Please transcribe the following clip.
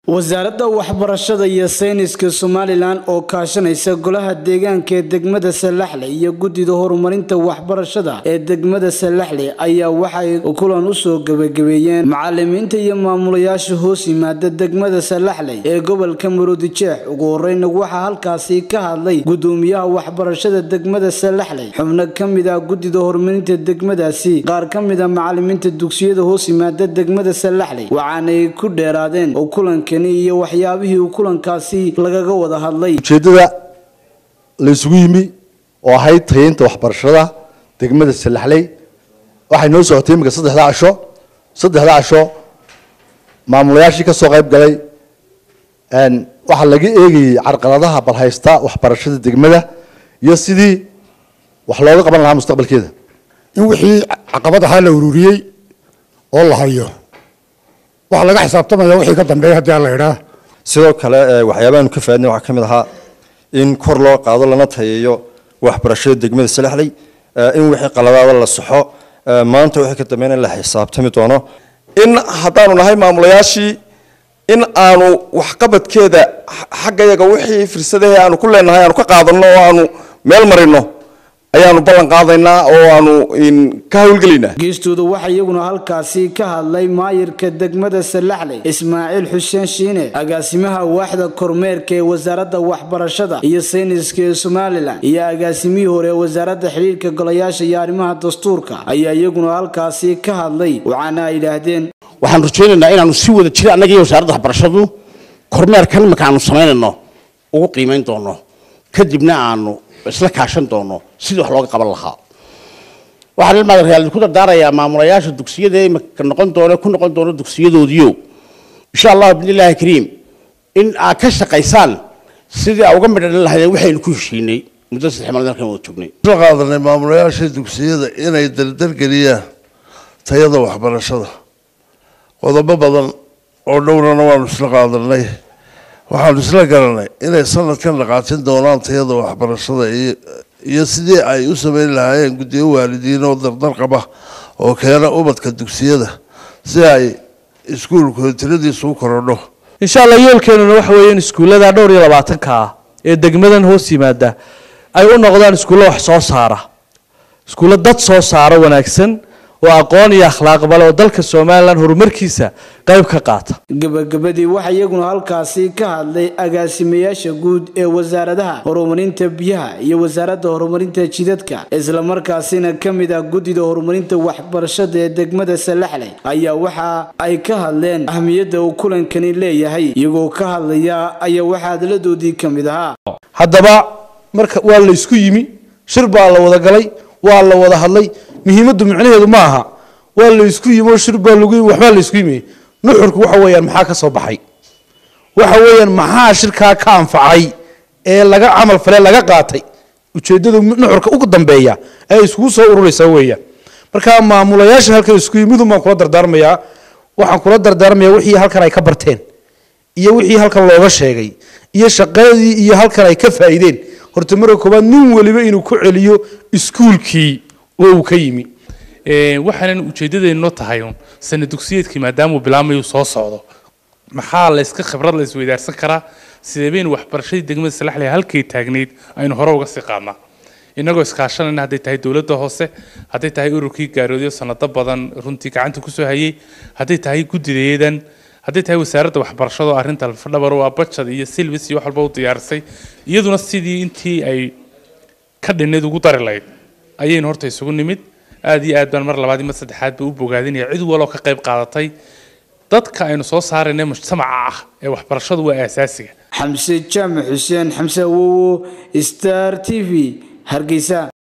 wasaaradda waxbarashada iyo sayniska somalilan oo kaashanaysa golaha deegaanka ee degmada salaxle iyo guddida horumarinta waxbarashada ee degmada salaxle ayaa waxay kulan usoo gebagabeeyeen macalimiinta iyo maamulayaasha hoos yimaada degmada salaxle ee gobolka maroodijeex ugu horeyna waxaa halkaasi ka hadlay gudoomiyaha waxbarashada degmada salaxle xubno ka mid ah guddida horumarinta degmadaasi qaar ka mid a macalimiinta dugsiyada hoos yimaada degmada salaxle waxaanay ku dheeraadeen oo kulanka iyo waxyaabihii uu kulankaasi lagaga wada hadlay ujeeddada la isugu yimi oo ahayd tayeynta waxbarashada degmada salaxley waxay noo socotay iminka saddexda casho saddexda casho maamulayaashii ka soo qayb galay waxaa laga eegayey carqaladaha balhaysta waxbarashada degmada iyo sidii wax looga qaban lahaa mustaqbalkeeda in wixii caqabad ahaa la ururiyey oo la hayo waxaa laga xisaabtamaya wixii ka dambeeya haddii aan la idhaa sidoo kale waxyaabahaanu ka faadnay waxaa ka mid ahaa in kor loo qaado lana tayeeyo waxbarashada degmada salaxley in wixii qaladaada la saxo maanta wixii ka dambeyn in la xisaabtami doono in haddaanu nahay maamulayaashii in aanu waxqabadkeeda xaggayaga wixii firsadahe aanu ku leenahay aanu ka qaadano oo aanu meel marino ayaanu ballan qaadaynaa oo aanu ka howlgelaynaa geestooda waxaa iyaguna halkaasi ka hadlay maayirka degmada salaxle ismaaciil xuseen shiine agaasimaha waaxda kormeerka ee wasaaradda waxbarashada iyo sayniska ee somalilan iyo agaasimihii hore ee wasaaradda xidhiirka golayaasha iyo arrimaha dastuurka ayaa iyaguna halkaasi ka hadlay waxaana ay yidhaahdeen waxaan rajaynaynaa inaanu si wada jira annaga iyo wasaaradda waxbarashadu kormeerkan iminka aanu samaynayno ugu qiimayn doono kadibna aanu isla kaashan doono sidii wax looga qaban lahaa waxaan ilmaadareal ku dardaarayaa maamulayaasha dugsiyada imika noqon doona ku noqon doono dugsiyadoodiio insha allah bidnillaahi kariim in aad ka shaqaysaan sidii aa uga midhan lahaydeen waxaynu ku heshiinay muddo saddex maalin halkan wada joognay soo qaadanay maamulayaasha dugsiyada inay dardargeliyaan tayada waxbarashada qodobo badan oo dhowrana waanu isla qaadanay waxaanu isla garanay inay sanadkan dhaqaajin doonaan tayada waxbarashada iyo sidii ay u sameyn lahaayeen guddiyo waalidiin oo dardar qaba oo keena ubadka dugsiyada si ay iskuulkooda tiradiisu u korodho insha allah yoolkeenuna waxa weeye in iskuullada dhowr iyo labaatanka ah ee degmadan hoos yimaada ay u noqdaan iskuullo wax soo saara iskuullo dad soo saara wanaagsan oo aqoon iyo akhlaaqba leh oo dalka somalilan horumarkiisa qayb ka qaata gabagabadii waxaa iyaguna halkaasi ka hadlay agaasimayaasha guud ee wasaaradaha horumarinta biyaha iyo wasaaradda horumarinta jidadka islamarkaasina ka mid ah guddida horumarinta waxbarashada ee degmada salaxley ayaa waxa ay ka hadleen ahmiyadda uu kulankani leeyahay iyagoo ka hadlaya ayaa waxaa hadladoodii ka mid ahaa haddaba marka waa la isku yimi shir baa la wada galay waa la wada hadlay muhiimaddu micnaheedu ma aha waa la isku yimi oo shir baa lagu yimi waxbaa la isku yimi nuxurku waxa weeyaan maxaa ka soo baxay waxa weeyaan maxaa shirkaa ka anfacay ee laga camal fale laga qaatay ujeeddada nuxurka ugu dambeeya ee iskugu soo ururaysaa weeyaan marka maamulayaasha halkan isku yimidun baan kula dardaarmayaa waxaan kula dardaarmayaa wixii halkan ay ka barteen iyo wixii halkan looga sheegay iyo shaqadii iyo halkan ay ka faa'iideen horta marka koobaad nin waliba inuu ku celiyo iskuulkii oo uu ka yimi waxaanan ujeedadeennoo tahay un sana dugsiyeedkii maadaamuu bilaamayu soo socdo maxaa la iska khibrad la isweydaarsan karaa sidee baynu waxbarashadii degmada salaxley halkay taagnayd aynu hore uga sii qaadnaa innagoo iskaashanayna hadday tahay dowladda hoose hadday tahay ururkii gaaroodyo sanado badan runtii gacanta kusoo hayay hadday tahay guddideedan hadday tahay wasaaradda waxbarashada oo arrinta alfadhabar waa bajad iyo silvis iyo wax walba u diyaarisay iyaduna sidii intii ay ka dhinnayd ugu dari lahayd ayaynu horta isugu nimid aada iyo aad baan mar labaad mar saddexaad ba u bogaadinaya cid waloo ka qayb qaadatay dadka aynu soo saarayna mujtamaca ah ee waxbarashadu waa aasaasiga xamse jaamac xuseen xamse awowo star t v hargeysa